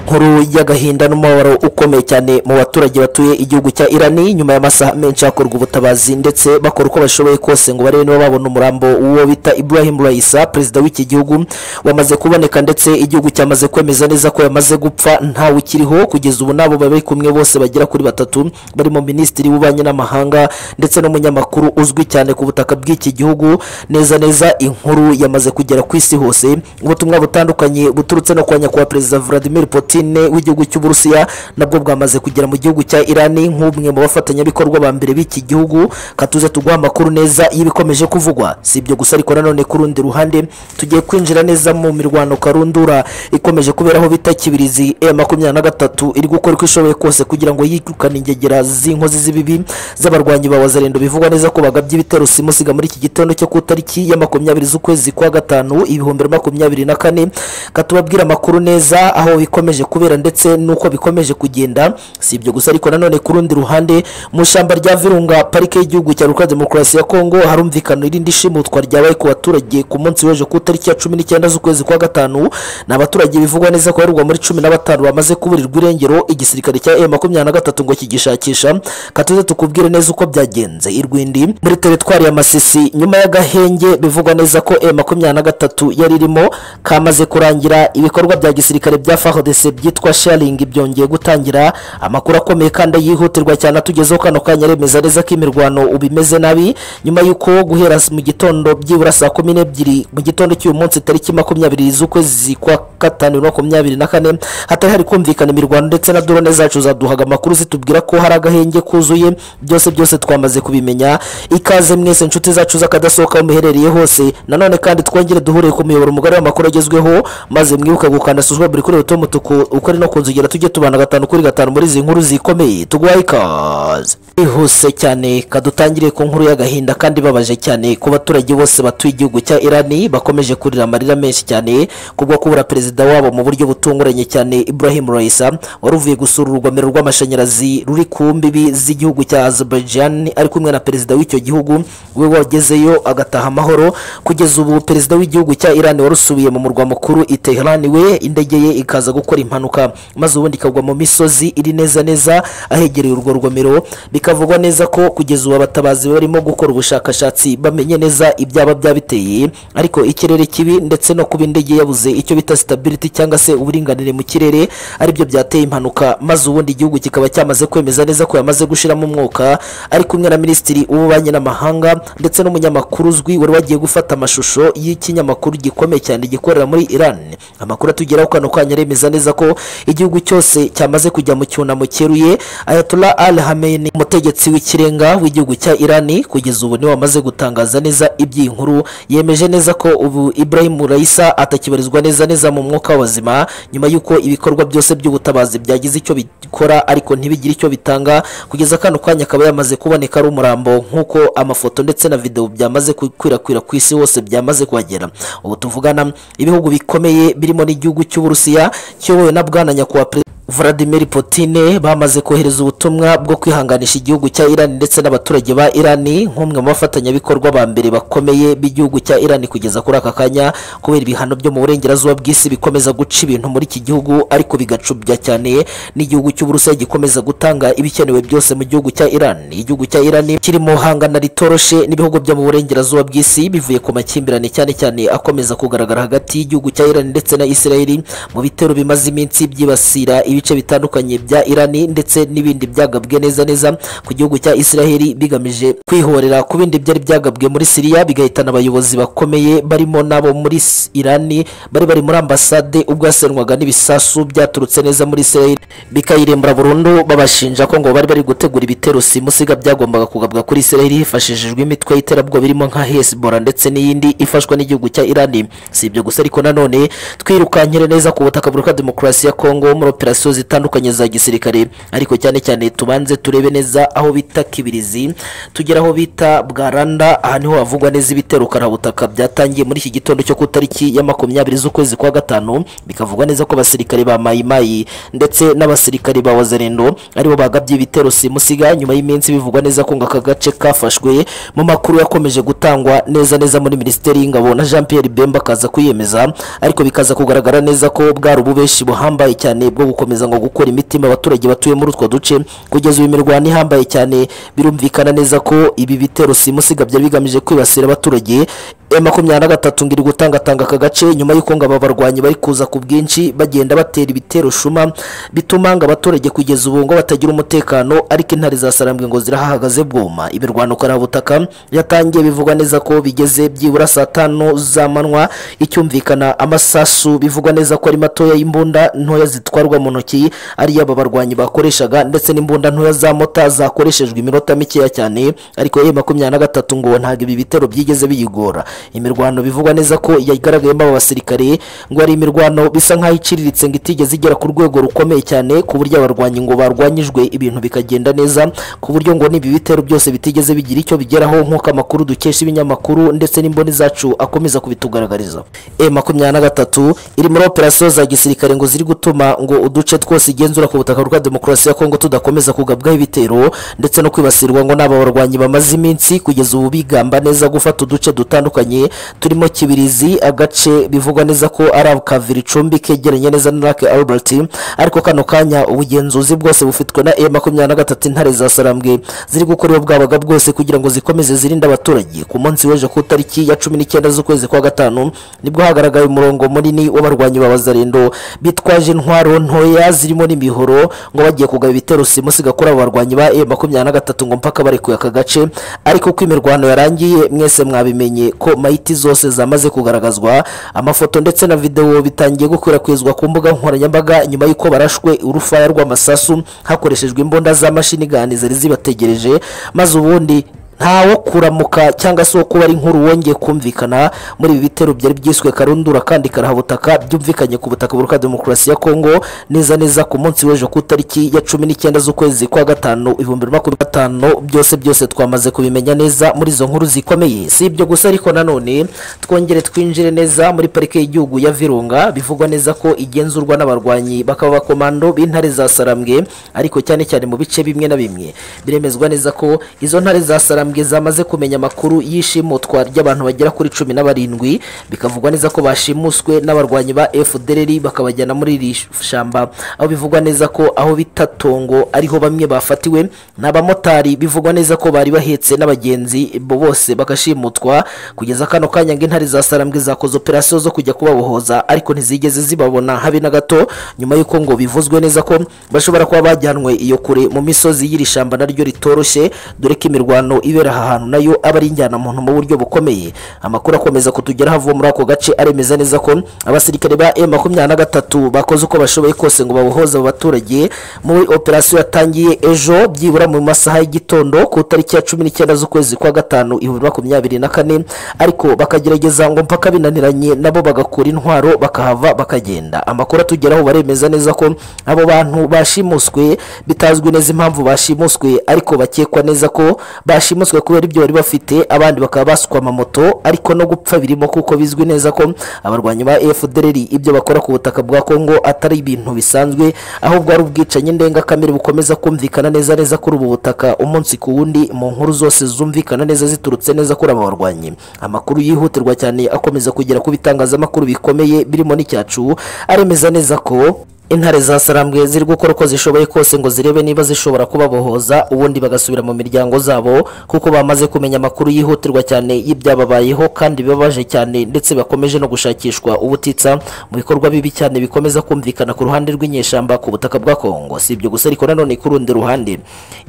nkuru y'agahinda n'umubabaro ukomeye cyane mu baturage batuye igihugu cya irani nyuma y'amasaha menshi hakorwa ubutabazi ndetse bakora uko bashoboye kose ngo barebe niba babona umurambo w'uwo bita ibrahim raisa perezida w'iki gihugu wamaze kuboneka ndetse igihugu cyamaze kwemeza neza ko yamaze gupfa ntawe ukiriho kugeza ubu n'abo bari kumwe bose bagera kuri batatu barimo minisitiri w'ububanyi n'amahanga ndetse n'umunyamakuru uzwi cyane ku butaka bw'iki gihugu neza neza inkuru yamaze kugera ku isi hose ubutumwa butandukanye buturutse no kwa nyakubahwa perezida vladimir putin w'igihugu cy'uburusiya nabwo bwamaze kugera mu gihugu cya irani nk'umwe mu bafatanyabikorwa ba mbere b'iki gihugu katuze tuguha amakuru neza y'ibikomeje kuvugwa si ibyo gusa ariko nanone ku rundi ruhande tugiye kwinjira neza mu mirwano karundura ikomeje kubera aho bita kibirizi e makumyabiri na gatatu iri gukora uko ishoboye kose kugira ngo yirukane ingegera z'inkozi z'ibibi z'abarwanyi ba wazarendo bivugwa neza ko bagabye ibitero simusiga muri iki gitondo cyo ku itariki ya makumyabiri z'ukwezi kwa gatanu ibihumbi na makumyabiri na kane katubabwira amakuru neza aho bikomeje kubera ndetse n'uko bikomeje kugenda si ibyo gusa ariko nanone ku rundi ruhande mu ishyamba rya virunga parike y'igihugu cya repubulika demokarasi ya kongo harumvikana irindi shimutwa ryabaye ku baturage ku munsi w'ejo ku itariki ya cumi n'icyenda z'ukwezi kwa gatanu ni abaturage bivugwa neza ko barirwa muri cumi na batanu bamaze kuburirwa irengero igisirikare cya e makumyabiri na gatatu ngo kigishakisha katuze tukubwire neza uko byagenze i rwindi muri teritwari ya masisi nyuma y'agahenge bivugwa neza ko e makumyabiri na gatatu yari irimo kamaze kurangira ibikorwa bya gisirikare bya fahodese byitwa sharingi byongeye gutangira amakuru akomeye kandi yihutirwa cyane atugezeho kano kanya aremeza neza ko imirwano ubu imeze nabi nyuma y'uko guhera mu gitondo byibura saa kumi n'ebyiri mu gitondo cy'uyu munsi tariki makumyabiri z'ukwezi kwa gatanu bibiri na makumyabiri na kane hatari hari kumvikana imirwano ndetse na drone zacu zaduhaga amakuru zitubwira ko hari agahenge kuzuye byose byose twamaze kubimenya ikaze mwese inshuti zacu z'akadasohoka aho muherereye hose nanone kandi twongere duhuriye ku muyoboro mugari w'amakuru agezweho maze mwibuke gukanda suswa buri kuri roto mutuku uko ari no ku nzogera tujye tubana gatanu kuri gatanu muri izi nkuru zikomeye tuguhaye ikaze bihuse cyane kadutangire ku nkuru y'agahinda kandi ibabaje cyane ku baturage bose batuye igihugu cya irani bakomeje kurira amarira menshi cyane kubwo kubura perezida wabo mu buryo butunguranye cyane ibrahim raisa wari uvuye gusura urugomero rw'amashanyarazi ruri ku mbibi z'igihugu cya azerbaijan ari kumwe na perezida w'icyo gihugu we wagezeyo agataha amahoro kugeza ubu perezida w'igihugu cya irani warusubiye mu murwa mukuru i teheran we indege ye ikaza gukora impanuka maze ubundi ikagwa mu misozi iri neza neza ahegereye urwo rugomero bikavugwa neza ko kugeza ubu abatabazi barimo gukora ubushakashatsi bamenye neza ibyaba byabiteye ariko ikirere kibi ndetse no kuba indege yabuze icyo bita sitabiriti cyangwa se uburinganire mu kirere aribyo byateye impanuka maze ubundi igihugu kikaba cyamaze kwemeza neza ko yamaze gushiramo umwuka ari kumwe na minisitiri w'ububanyi n'amahanga ndetse n'umunyamakuru uzwi wari wagiye gufata amashusho y'ikinyamakuru gikomeye cyane gikorera muri iran amakuru atugeraho kano kanya aremeza neza ko igihugu cyose cyamaze kujya mu cyunamo cyeruye ayatollah al hameni umutegetsi w'ikirenga w'igihugu cya irani kugeza ubu niwe wamaze gutangaza neza iby'iyi nkuru yemeje neza ko ubu ibrahim raisa atakibarizwa neza neza mu mwuka w'abazima nyuma y'uko ibikorwa byose by'ubutabazi byagize icyo bikora ariko ntibigire icyo bitanga kugeza kano kanya akaba yamaze kuboneka ari umurambo nk'uko amafoto ndetse na videwo byamaze gukwirakwira ku isi hose byamaze kuhagera ubu tuvugana ibihugu bikomeye birimo n'igihugu cy'uburusiya kiyobowe na bwana nyakubahwa perezida Vladimir Putin bamaze kohereza ubutumwa bwo kwihanganisha igihugu cya Iran ndetse n'abaturage ba Iran nk'umwe mu bafatanyabikorwa ba mbere bakomeye b'igihugu cya Iran kugeza kuri aka kanya kubera ibihano byo mu burengerazuba bw'isi bikomeza guca ibintu muri iki gihugu ariko bigacubya cyane n'igihugu cy'Uburusiya gikomeza gutanga ibikenewe byose mu gihugu cya Iran igihugu cya Iran kiri mu hangana ritoroshe n'ibihugu byo mu burengerazuba bw'isi bivuye ku makimbirane cyane cyane akomeza kugaragara hagati y'igihugu cya Iran ndetse na Israel mu bitero bimaze iminsi byibasira ibice bitandukanye bya irani ndetse n'ibindi byagabwe neza neza ku gihugu cya israheli bigamije kwihorera ku bindi byari byagabwe muri siriya bigahitana abayobozi bakomeye barimo n'abo muri irani bari bari muri ambasade ubwo yasenwaga n'ibisasu byaturutse neza muri israheli bikayirembura burundu babashinja ko ngo bari bari gutegura ibitero simusiga byagombaga kugabwa kuri israheli hifashishijwe imitwe y'iterabwoba birimo nka hezbollah ndetse n'iyindi ifashwa n'igihugu cya irani si ibyo gusa ariko nanone twirukankire neza ku butaka bwa demokarasi ya kongo muri operasiyo misiyo zitandukanye za gisirikare ariko cyane cyane tubanze turebe neza aho bita kibirizi tugera aho bita bwaranda aha niho havugwa neza ibitero karahabutaka byatangiye muri iki gitondo cyo ku itariki ya makumyabiri z'ukwezi kwa gatanu bikavugwa neza ko abasirikare ba mayimayi ndetse n'abasirikare ba wazarendo aribo bagabye ibitero simusiga nyuma y'iminsi bivugwa neza ko ngo aka gace kafashwe mu makuru yakomeje gutangwa neza neza muri minisiteri y'ingabo na jean pierre bemba akaza kwiyemeza ariko bikaza kugaragara neza ko bwari ububeshi buhambaye cyane bwo gukomeza ngo gukora imitima abaturage batuye muri utwo duce kugeza uyu mirwano ihambaye cyane birumvikana neza ko ibi bitero simusiga byari bigamije kwibasira abaturage M makumyabiri na gatatu ngo iri gutangatanga aka gace nyuma y'uko ngo aba barwanyi bari kuza ku bwinshi bagenda batera ibitero shuma bituma ngo abaturage kugeza ubu ngo batagira umutekano ariko intare za sarambwe ngo zirahahagaze bwoma imirwano karabutaka yatangiye bivugwa neza ko bigeze byibura saa tanu z'amanywa icyumvikana amasasu bivugwa neza ko ari matoya y'imbunda ntoya zitwarwa mu ntoki ariyo aba barwanyi bakoreshaga ndetse n'imbunda ntoya za mota zakoreshejwe iminota mikeya cyane ariko M makumyabiri na gatatu ngo ntabwo ibi bitero byigeze biyigora imirwano bivugwa neza ko yagaragayemo aba basirikare ngo ari imirwano bisa nkaho iciriritse ngo itigeze igera ku rwego rukomeye cyane ku buryo abarwanyi ngo barwanyijwe ibintu bikagenda neza ku buryo ngo n'ibi bitero byose bitigeze bigira icyo bigeraho nk'uko amakuru dukesha ibinyamakuru ndetse n'imboni zacu akomeza kubitugaragariza e makumyabiri na gatatu iri muri operasiyo za gisirikare ngo ziri gutuma ngo uduce twose igenzura ku butaka bwa demokarasi ya kongo tudakomeza kugabwaho ibitero ndetse no kwibasirwa ngo n'aba barwanyi bamaze iminsi kugeza ubu bigamba neza gufata uduce dutandukanye dutandukanye turimo kibirizi agace bivugwa neza ko ari akaviri icumbi kegeranye neza na lake albert ariko kano kanya ubugenzuzi bwose bufitwe na e makumyabiri na gatatu intare za sarambwe ziri gukorera bwabaga bwose kugira ngo zikomeze zirinde abaturage ku munsi w'ejo ku itariki ya cumi n'icyenda z'ukwezi kwa gatanu nibwo hagaragaye umurongo munini w'abarwanyi ba bazarendo bitwaje intwaro ntoya zirimo n'imihoro ngo bagiye kugaba ibitero simusiga kuri abo barwanyi ba e makumyabiri na gatatu ngo mpaka barekuye aka gace ariko ko imirwano yarangiye mwese mwabimenye ko mayiti zose zamaze kugaragazwa amafoto ndetse na videwo bitangiye gukwirakwizwa ku mbuga nkoranyambaga nyuma y'uko barashwe urufaya rw'amasasu hakoreshejwe imbunda z'amashini gani zari zibategereje maze ubundi ntawo kuramuka cyangwa se wo kuba ari inkuru wongeye kumvikana muri ibi bitero byari byiswe karundura kandi karahabutaka byumvikanye ku butaka buruka demokarasi ya kongo neza neza ku munsi w'ejo ku itariki ya cumi n'icyenda z'ukwezi kwa gatanu ibihumbi bibiri na makumyabiri na gatanu byose byose twamaze kubimenya neza muri izo nkuru zikomeye si ibyo gusa ariko nanone twongere twinjire neza muri parike y'igihugu ya virunga bivugwa neza ko igenzurwa n'abarwanyi bakaba abakomando b'intare za sarambwe ariko cyane cyane mu bice bimwe na bimwe biremezwa neza ko izo ntare za sarambwe intambwe zamaze kumenya amakuru y'ishimutwa ry'abantu bagera kuri cumi na barindwi bikavugwa neza ko bashimuswe n'abarwanyi ba fdr bakabajyana muri iri shyamba aho bivugwa neza ko aho bita tongo ariho bamwe bafatiwe ni abamotari bivugwa neza ko bari bahetse n'abagenzi bo bose bagashimutwa kugeza kano kanya ngo intare za sarambwe zakoze operasiyo zo kujya kubabohoza ariko ntizigeze zibabona habe na gato nyuma y'uko ngo bivuzwe neza ko bashobora kuba bajyanwe iyo kure mu misozi y'iri shyamba naryo ritoroshye dore ko imirwano ibe kubera aha hantu nayo aba ari injyanamuntu mu buryo bukomeye amakuru akomeza kutugeraho avuye muri ako gace aremeza neza ko abasirikare ba m makumyabiri na gatatu bakoze uko bashoboye kose ngo babohoze abo baturage muri operasiyo yatangiye ejo byibura mu masaha y'igitondo ku itariki ya cumi n'icyenda z'ukwezi kwa gatanu ibihumbi makumyabiri na kane ariko bakagerageza ngo mpaka binaniranye nabo bagakura intwaro bakahava bakagenda amakuru atugeraho baremeza neza ko abo bantu bashimuswe bitazwi neza impamvu bashimuswe ariko bakekwa neza ko bashimuswe bashimuswe kubera ibyo bari bafite abandi bakaba basukwa amamoto ariko no gupfa birimo kuko bizwi neza ko abarwanyi ba fdr ibyo bakora ku butaka bwa kongo atari ibintu bisanzwe ahubwo ari ubwicanyi ndengakamere bukomeza kumvikana neza neza kuri ubu butaka umunsi ku wundi mu nkuru zose zumvikana neza ziturutse neza kuri aba barwanyi amakuru yihutirwa cyane akomeza kugera ku bitangazamakuru bikomeye birimo n'icyacu aremeza neza ko intare za sarambwe ziri gukora uko zishoboye kose ngo zirebe niba zishobora kubabohoza ubundi bagasubira mu miryango zabo kuko bamaze kumenya amakuru yihutirwa cyane y'ibyababayeho kandi bibabaje cyane ndetse bakomeje no gushakishwa ubutitsa mu bikorwa bibi cyane bikomeza kumvikana ku ruhande rw'inyeshyamba ku butaka bwa kongo si ibyo gusa ariko nanone ku rundi ruhande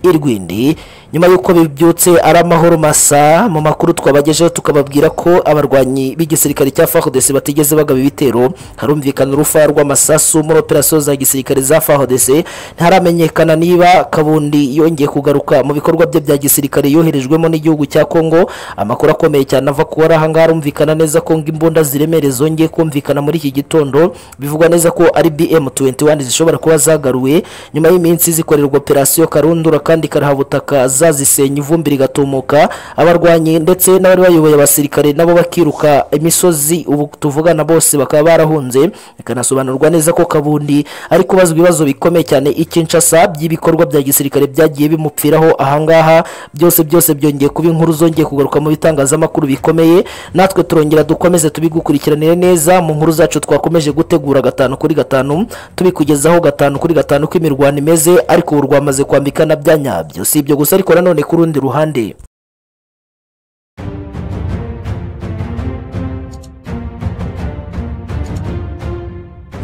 irwindi nyuma y'uko bibyutse ari amahoro masa mu makuru twabagejeho tukababwira ko abarwanyi b'igisirikare cya fardc batigeze bagaba ibitero harumvikana urufaya rw'amasasu muri operasiyo opérasiyo za gisirikare za FARDC ntaramenyekana niba Kabundi yongeye kugaruka mu bikorwa bye bya gisirikare yoherejwemo n'igihugu cya Kongo amakuru akomeye cyane ava kuba ari ahangaha arumvikana neza ko ngo imbunda ziremere zongeye kumvikana muri iki gitondo bivugwa neza ko ari BM21 zishobora kuba zagaruwe nyuma y'iminsi zikorerwa operasiyo karundura kandi karahabutaka zazisenya ivumbi rigatumuka abarwanyi ndetse n'abari bayoboye abasirikare nabo bakiruka imisozi ubu tuvugana bose bakaba barahunze bikanasobanurwa neza ko kabundi ari kubazwa ibibazo bikomeye cyane ikinshasa by'ibikorwa bya gisirikare byagiye bimupfiraho ahangaha byose byose byongeye kuba inkuru zongeye kugaruka mu bitangazamakuru bikomeye natwe turongera dukomeze tubigukurikiranire neza mu nkuru zacu twakomeje gutegura gatanu kuri gatanu tubikugezaho gatanu kuri gatanu uko imirwano imeze ariko ubu rwamaze kwambika na bya nyabyo si ibyo gusa ariko nanone ku rundi ruhande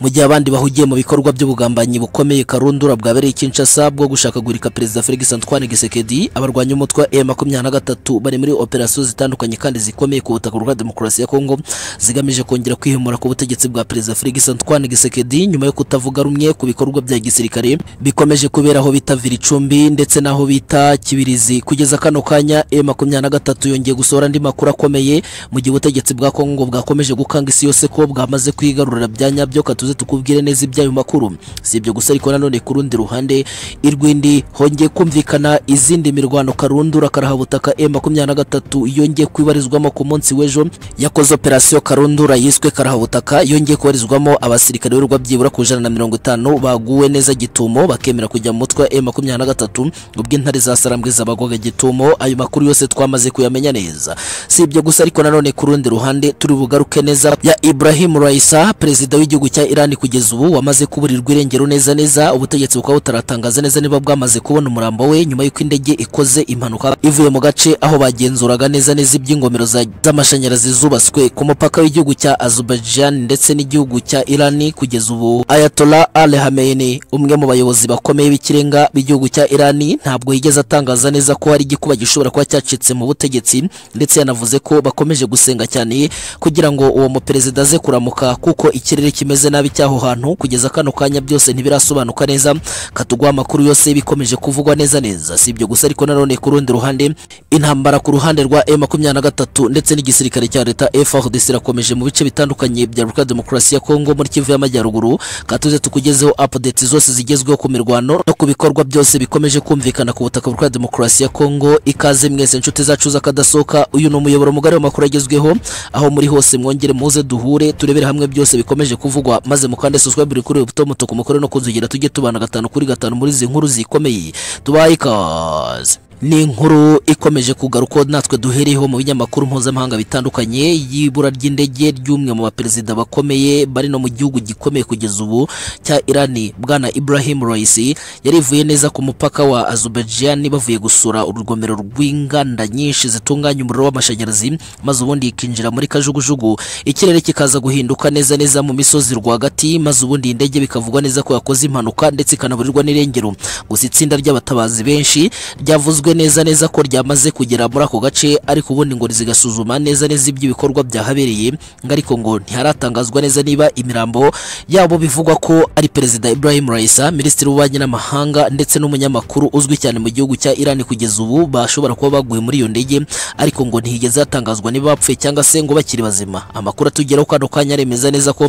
mu gihe abandi bahugiye mu bikorwa by'ubugambanyi bukomeye karundura bwabereye i Kinshasa bwo gushakagurika perezida Felix Antoine Tshisekedi abarwanya umutwe wa M23 bari muri operasiyo zitandukanye kandi zikomeye ku butaka bwa demokarasi ya Kongo zigamije kongera kwihimura ku butegetsi bwa perezida Felix Antoine Tshisekedi nyuma yo kutavuga rumwe ku bikorwa bya gisirikare bikomeje kubera aho bita Viricumbi ndetse n'aho bita Kibirizi kugeza kano kanya M23 yongeye gusohora andi makuru akomeye mu gihe ubutegetsi bwa Kongo bwakomeje gukanga isi yose ko bwamaze kwigarurira bya nyabyo katuze tukubwire neza ibyayo makuru si ibyo gusa ariko nanone ku rundi ruhande irwindi hongeye kumvikana izindi mirwano karundura karahabutaka M23 yongeye kwibarizwamo ku munsi w'ejo yakoze operasiyo karundura yiswe karahabutaka yongeye kubarizwamo abasirikare b'urwa byibura ku ijana na mirongo itanu baguwe neza gitumo bakemera kujya mu mutwe wa M23 ubwo intare za sarambwe zabagwaga gitumo ayo makuru yose twamaze kuyamenya neza si ibyo gusa ariko nanone ku rundi ruhande turi bugaruke neza ya Ibrahim Raissa perezida w'igihugu cya Iran Irani kugeza ubu wamaze kuburirwa irengero neza neza ubutegetsi bukaba butaratangaza neza niba bwamaze kubona umurambo we nyuma y'uko indege ikoze impanuka ivuye mu gace aho bagenzuraga neza neza iby'ingomero z'amashanyarazi zubatswe ku mupaka w'igihugu cya Azerbaijan ndetse n'igihugu cya Irani kugeza ubu Ayatollah Ali Khamenei umwe mu bayobozi bakomeye b'ikirenga b'igihugu cya Irani ntabwo yigeze atangaza neza ko hari igikuba gishobora kuba cyacitse mu butegetsi ndetse yanavuze ko bakomeje gusenga cyane kugira ngo uwo muperezida aze kuramuka kuko ikirere kimeze nabi cy'aho hantu kugeza kano kanya byose ntibirasobanuka neza katuguha amakuru yose bikomeje kuvugwa neza neza si ibyo gusa ariko nanone ku rundi ruhande intambara ku ruhande rwa M23 ndetse n'igisirikare cya leta FARDC irakomeje mu bice bitandukanye bya Republika Demokarasi ya Kongo muri Kivu y'Amajyaruguru katuze tukugezeho updates zose zigezweho ku mirwano no ku bikorwa byose bikomeje kumvikana ku butaka bwa Demokarasi ya Kongo ikaze mwese inshuti zacu z'akadasoka uyu ni umuyoboro mugari w'amakuru agezweho aho muri hose mwongere muze duhure turebere hamwe byose bikomeje kuvugwa maze maze mukande subscribe buri kuri buto mutuku mukore no kunzugira tujye tubana gatanu kuri gatanu muri izi nkuru zikomeye tubaye ikaze ni inkuru ikomeje kugaruka natwe duhereyeho mu binyamakuru mpuzamahanga bitandukanye y'ibura ry'indege ry'umwe mu baperezida bakomeye bari no mu gihugu gikomeye kugeza ubu cya Irani bwana Ibrahim Raisi yarivuye neza ku mupaka wa Azerbaijan bavuye gusura urugomero rw'inganda nyinshi zitunganya umuriro w'amashanyarazi maze ubundi ikinjira muri kajugujugu ikirere kikaza guhinduka neza neza mu misozi rwagati maze ubundi indege bikavugwa neza ko yakoze impanuka ndetse ikanaburirwa n'irengero gusa itsinda ry'abatabazi benshi ryavuzwe byitezwe neza neza ko ryamaze kugera muri ako gace ariko ubundi ngo zigasuzuma neza neza iby'ibikorwa byahabereye ngo ariko ngo ntiharatangazwa neza niba imirambo yabo bivugwa ko ari perezida Ibrahim Raisa minisitiri w'ububanyi n'amahanga ndetse n'umunyamakuru uzwi cyane mu gihugu cya Iran kugeza ubu bashobora kuba baguye muri iyo ndege ariko ngo ntihigeze hatangazwa niba bapfuye cyangwa se ngo bakiri bazima amakuru atugeraho kano kanya aremeza neza ko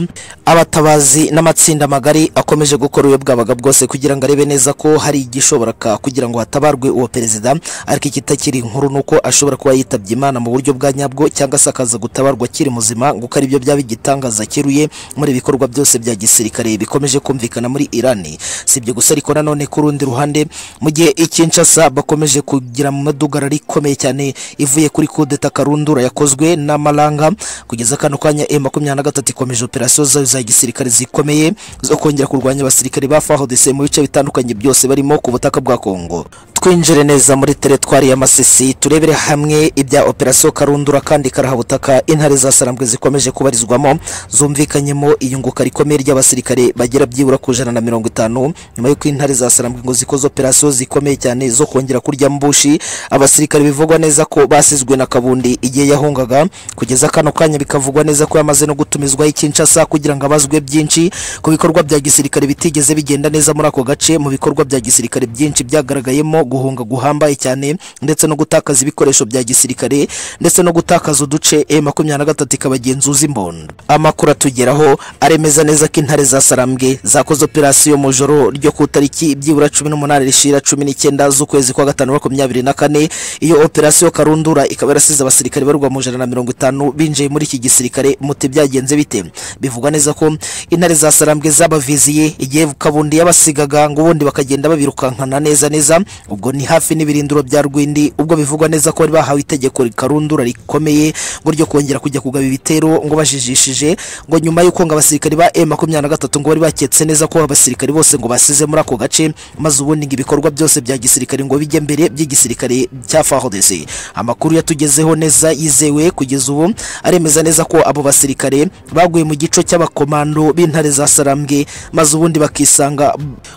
abatabazi n'amatsinda magari akomeje gukora uwe bwabaga bwose kugira ngo arebe neza ko hari igishoboraka kugira ngo hatabarwe uwo perezida perezida ariko ikitakiri inkuru nuko ashobora kuba yitabye imana mu buryo bwa nyabwo cyangwa se akaza gutabarwa akiri muzima ngo ari byo byaba igitangaza cyeruye muri ibikorwa byose bya gisirikare bikomeje kumvikana muri irani si ibyo gusa ariko nanone ku rundi ruhande mu gihe ikinshasa bakomeje kugira mu madugara rikomeye cyane ivuye kuri kudeta karundura yakozwe n'amaranga kugeza kano kanya M23 ikomeje operasiyo zayo za gisirikare zikomeye zo kongera kurwanya abasirikare ba FARDC mu bice bitandukanye byose barimo ku butaka bwa Kongo twinjire neza tuza muri teretwari ya Masisi turebere hamwe ibya operasiyo Karundura kandi karahabutaka intare za Sarambwe zikomeje kubarizwamo zumvikanyemo iyunguka rikomeye ry'abasirikare bagera byibura ku ijana na mirongo itanu nyuma y'uko intare za Sarambwe ngo zikoze operasiyo zikomeye cyane zo kongera kurya mbushi abasirikare bivugwa neza ko basizwe na Kabundi igihe yahungaga kugeza kano kanya bikavugwa neza ko yamaze no gutumizwaho ikinshasa kugira ngo abazwe byinshi ku bikorwa bya gisirikare bitigeze bigenda neza muri ako gace mu bikorwa bya gisirikare byinshi byagaragayemo guhunga guhambaye cyane ndetse no gutakaza ibikoresho bya gisirikare ndetse no gutakaza uduce M23 ikabagenzuza imbondo amakuru atugeraho aremeza neza ko intare za Sarambwe zakoze operasiyo mu joro ryo ku tariki byibura 18 rishira 19 z'ukwezi kwa gatanu 2024 iyo operasiyo Karundura ikaba yarasize abasirikare barwa mu ijana na mirongo itanu binjiye muri iki gisirikare muti byagenze bite bivuga neza ko intare za Sarambwe zabaviziye igihe Kabundi yabasigaga ngo ubundi bakagenda babirukankana neza neza ubwo ni hafi n'ibirindiro bya Rwindi ubwo bivugwa neza ko bari bahawe itegeko rikarundura rikomeye ngo ryo kongera kujya kugaba ibitero ngo bajijishije ngo nyuma y'uko ngo abasirikare ba M23 ngo bari baketse neza ko abasirikare bose ngo basize muri ako gace maze ubundi ngo ibikorwa byose bya gisirikare ngo bijye mbere by'igisirikare cya FARDC amakuru yatugezeho neza yizewe kugeza ubu aremeza neza ko abo basirikare baguye mu gico cy'abakomando b'intare za Sarambwe maze ubundi bakisanga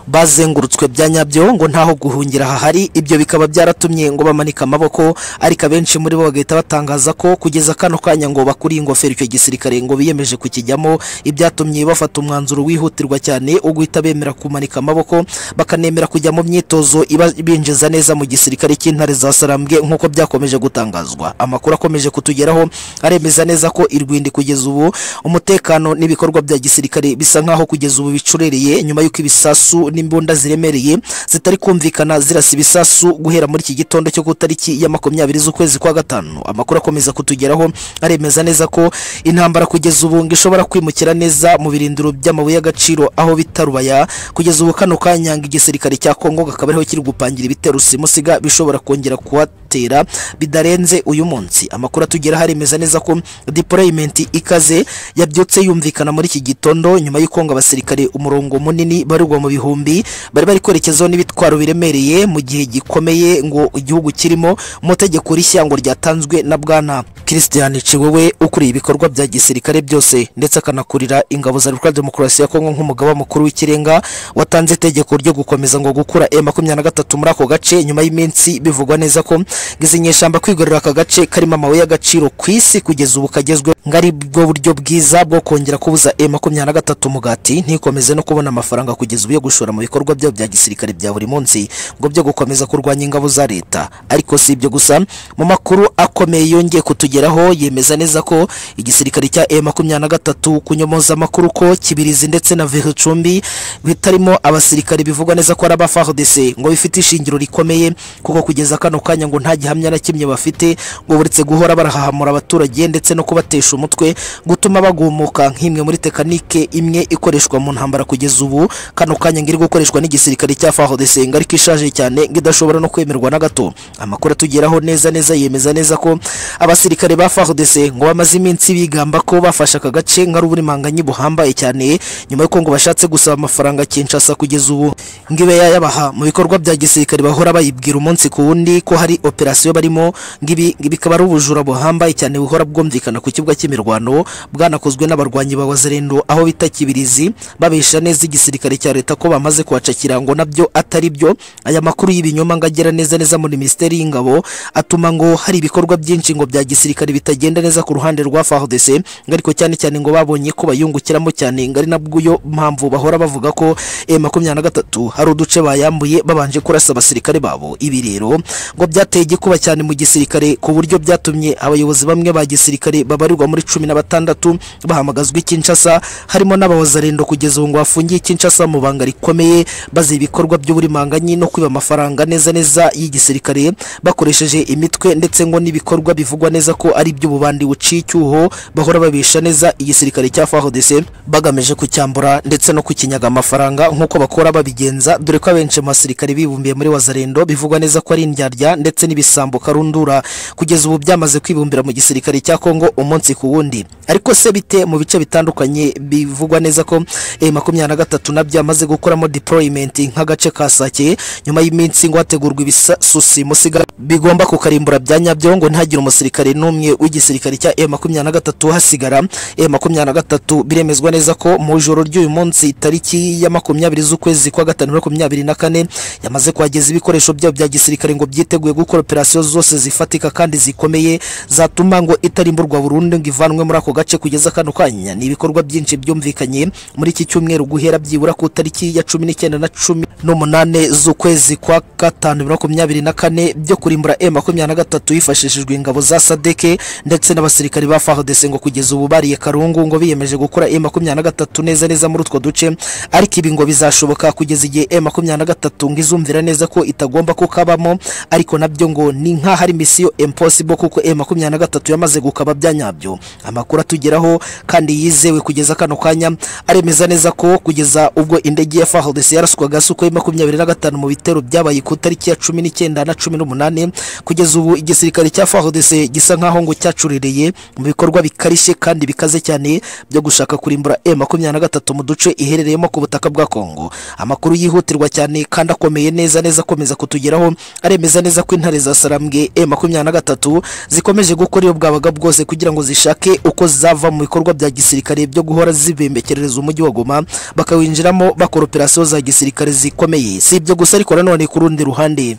bazengurutswe bya nyabyo ngo ntaho guhungira hahari ibyo bikaba byaratumye ngo bamanika amaboko ariko abenshi muri bo bagahita batangaza ko kugeza kano kanya ngo bakuriye ingofero icyo gisirikare ngo biyemeje kukijyamo ibyatumye bafata umwanzuro wihutirwa cyane wo guhita bemera kumanika amaboko bakanemera kujya mu myitozo ibinjiza neza mu gisirikare cy'intare za Sarambwe nk'uko byakomeje gutangazwa amakuru akomeje kutugeraho aremeza neza ko irwindi kugeza ubu umutekano n'ibikorwa bya gisirikare bisa nkaho kugeza ubu bicurereye nyuma y'uko ibisasu n'imbunda ziremereye zitari kumvikana zirasa ibisasu guhera muri iki gitondo cyo ku itariki ya makumyabiri z'ukwezi kwa gatanu amakuru akomeza kutugeraho aremeza neza ko intambara kugeza ubu ngo ishobora kwimukira neza mu birindiro by'amabuye y'agaciro aho bita rubaya kugeza ubu kano kanya ngo igisirikare cya kongo kakaba ariho kiri gupangira ibitero simusiga bishobora kongera kuhatera bidarenze uyu munsi amakuru atugeraho aremeza neza ko deployment ikaze yabyutse yumvikana muri iki gitondo nyuma y'uko ngo abasirikare umurongo munini barugwa mu bihumbi bari bari kwerekezaho n'ibitwaro biremereye mu gihe gikomeye ngo igihugu kirimo mu tegeko rishya ngo ryatanzwe na bwana Christian Ciwewe ukuriye ibikorwa bya gisirikare byose ndetse akanakurira ingabo za Republika Demokarasi ya Kongo nk'umugaba mukuru w'ikirenga watanze itegeko ryo gukomeza ngo gukura M23 muri ako gace nyuma y'iminsi bivugwa neza ko gizinyeshamba kwigarurira aka gace karimo amabuye y'agaciro ku isi kugeza ubu kagezwe ngo ari bwo buryo bwiza bwo kongera kubuza M23 umugati ntikomeze no kubona amafaranga kugeza ubu yo gushora mu bikorwa byabo bya gisirikare bya buri munsi ngo byo gukomeza kurwanya ingabo za leta ariko si ibyo gusa mu makuru akomeye yongeye kutugeraho yemeza neza ko igisirikare cya M23 kunyomoza amakuru ko kibirizi ndetse na Vihicumbi bitarimo abasirikare bivugwa neza ko ari aba FARDC ngo bifite ishingiro rikomeye kuko kugeza kano kanya ngo nta gihamya na kimwe bafite ngo buretse guhora barahahamura abaturage ndetse no kubatesha umutwe gutuma bagumuka nk'imwe muri tekanike imwe ikoreshwa mu ntambara kugeza ubu kano kanya ngo iri gukoreshwa n'igisirikare cya FARDC ngo ariko ishaje cyane ngo idashobora no kwemerwa na gato amakuru atugeraho neza neza yemeza neza ko abasirikare ba FARDC ngo bamaze iminsi bigamba ko bafashe aka gace nka ruburimanganye buhambaye cyane nyuma y'uko ngo bashatse gusaba amafaranga Kinshasa kugeza ubu ngo ibe yayabaha mu bikorwa bya gisirikare bahora bayibwira umunsi ku wundi ko hari operasiyo barimo ngo ibi ngo bikaba ari ubujura buhambaye cyane buhora bwumvikana ku kibuga cy'imirwano bwanakozwe n'abarwanyi ba Wazalendo aho bita Kibirizi babesha neza igisirikare cya leta ko bamaze kuhacakira ngo nabyo atari byo aya makuru y'ibinyoma ngo agera neza neza muri Minisiteri y'Ingabo atuma ngo hari ibikorwa byinshi ngo bya gisirikare bitagenda neza ku ruhande rwa FARDC ngo ariko cyane cyane ngo babonye ko bayungukiramo cyane ngo ari nabwo mpamvu bahora bavuga ko M23 hari uduce bayambuye babanje kurasa abasirikare babo ibi rero ngo byateye igikuba cyane mu gisirikare ku buryo byatumye abayobozi bamwe ba gisirikare babarirwa muri cumi na batandatu bahamagazwa i Kinshasa harimo n'abawazarendo kugeza ubu ngo bafungiye i Kinshasa mu banga rikomeye bazi ibikorwa by'uburimanganyi no kwiba amafaranga neza neza y'igisirikare bakoresheje imitwe ndetse ngo n'ibikorwa bivugwa neza ko ari iby'ububandi buciye icyuho bahora babisha neza igisirikare cya FARDC bagamije kucyambura ndetse no kukinyaga amafaranga nk'uko bakora babigenza dore ko abenshi mu basirikare bibumbiye muri wazarendo bivugwa neza ko ari indyarya ndetse n'ibisambo karundura kugeza ubu byamaze kwibumbira mu gisirikare cya Kongo umunsi ku wundi ariko se bite mu bice bitandukanye bivugwa neza ko M23 nabyo yamaze gukoramo deployment nk'agace ka Sake nyuma y'iminsi ngo hategurwa ibisasu simusiga bigomba kukarimbura bya nyabyo ngo ntihagire umusirikare n'umwe w'igisirikare cya e makumyabiri na gatatu hasigara e makumyabiri na gatatu biremezwa neza ko mu joro ry'uyu munsi tariki ya makumyabiri z'ukwezi kwa gatanu muri makumyabiri na kane yamaze kuhageza ibikoresho byabo bya gisirikare ngo byiteguye gukora operasiyo zose zifatika kandi zikomeye zatuma ngo itarimburwa burundu ngo ivanwe muri ako gace kugeza kano kanya ni ibikorwa byinshi byumvikanye muri iki cyumweru guhera byibura ku tariki ya cumi n'icyenda na cumi n'umunane z'ukwezi kwa gatanu bibiri na makumyabiri na kane byo kurimbura e makumyabiri na gatatu hifashishijwe ingabo za sadeke ndetse n'abasirikari ba fardc ngo kugeza ubu bariye karungu ngo biyemeje gukora e makumyabiri na gatatu neza neza muri utwo duce ariko ibi ngo bizashoboka kugeza igihe e makumyabiri na gatatu ngo izumvira neza ko itagomba kukabamo ariko nabyo ngo ni nk'aho ari misiyo impossible kuko e makumyabiri na gatatu yamaze gukaba bya nyabyo amakuru atugeraho kandi yizewe kugeza kano kanya aremeza neza ko kugeza ubwo indege ya fardc yaraswaga suko e makumyabiri na gatanu mu bitero byabaye ku tariki ya cumi n'icyenda na cumi n'umunane kugeza ubu igisirikare cya fardc gisa nk'aho ngo cyacuririye mu bikorwa bikarishye kandi bikaze cyane byo gushaka kurimbura e makumyabiri na gatatu mu duce iherereyemo ku butaka bwa kongo amakuru yihutirwa cyane kandi akomeye neza neza akomeza kutugeraho aremeza neza ko intare za sarambwe e makumyabiri na gatatu zikomeje gukora iyo bwabaga bwose kugira ngo zishake uko zava mu bikorwa bya gisirikare byo guhora zibembekerereza umujyi wa goma bakawinjiramo bakora operasiyo za gisirikare zikomeye si ibyo gusa ariko nanone ku rundi ruhande